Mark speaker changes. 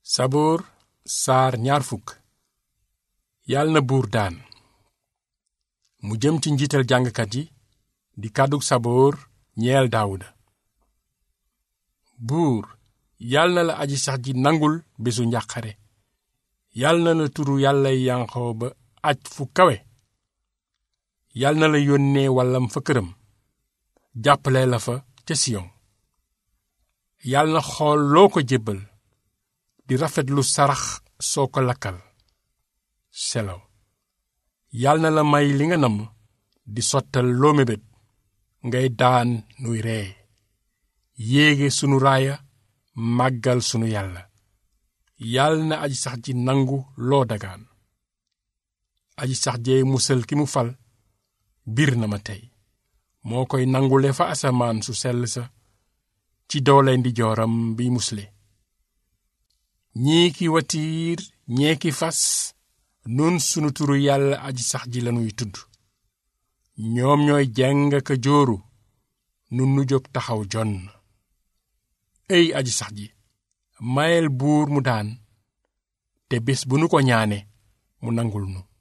Speaker 1: saboor saar ñaar fukk yàlla na buur daan mu jëm ci njiital jàngkat yi di kàddug saboor ñeel daawuda buur yàlla na la aji sax ji nangul bésu njàqare yàlla na la turu yàllay yanqoo ba aj fu kawe yàlla na la yónnee wàllam fa këram jàppale la fa ca siyon yàlla na xool loo ko jébbal di rafet lu sarax soo ko lakkal selaw yàlla na la may li nga namm di sottal loo mébét ngay daan nuy ree yéege sunu raaya màggal sunu yàlla yàlla na aji sax ji nangu loo dagaan aji sax jee musal ki mu fal bir na ma tey moo koy nangule fa asamaan su sell sa ci doole ndijooram bi musle ñii ki watiir ñee ki fas nun sunu turu yàlla aji sax ji lanuy tudd ñoom ñooy jàng ka jóoru nun nu jóg taxaw jonn ey aji sax ji mayel buur mu daan te bés bu nu ko ñaane mu nangul nu